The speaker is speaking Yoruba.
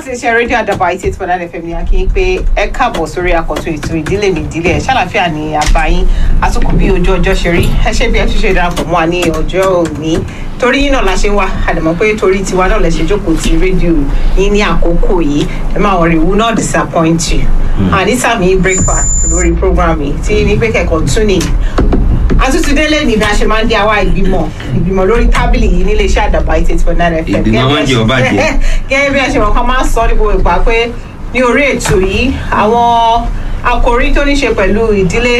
láti ṣe rédíò àdàbà eighty eight point nine fm ní akínyìn pé ẹ káàbọ̀ sórí àkọ́tún ètò ìdílé mi ìdílé ẹ̀ ṣàlàfíà ní àbáyín àtúkù bí ojú ọjọ́ ṣe rí ẹ ṣe bí ẹ tún ṣe darapọ̀ mọ́ wa ní ọjọ́ òní torí yín náà la ṣe wá àdàmọ́ pé torí tiwa náà lẹ ṣe jókòó ti rédíò yín ní àkókò yìí ẹ máa wọ̀rẹ̀ will not disappoint you àníta mi breakfast lórí program yìí tí ní pé kẹ̀kọ́ tún ní àtúntúndélé ní bí a ṣe máa ń dé àwa ìgbìmọ̀ ìgbìmọ̀ lórí tábìlì yìí nílé iṣẹ́ àdàbà eight eight point nine fm Ìgbìmọ̀ máa ń jẹ ọba jẹ. gẹ́gẹ́ bí a ṣe mọ̀ kan máa ń sọ ní gbogbo ìgbà pé ní orí ètò yìí àwọn àkòrí tó ní ṣe pẹ̀lú ìdílé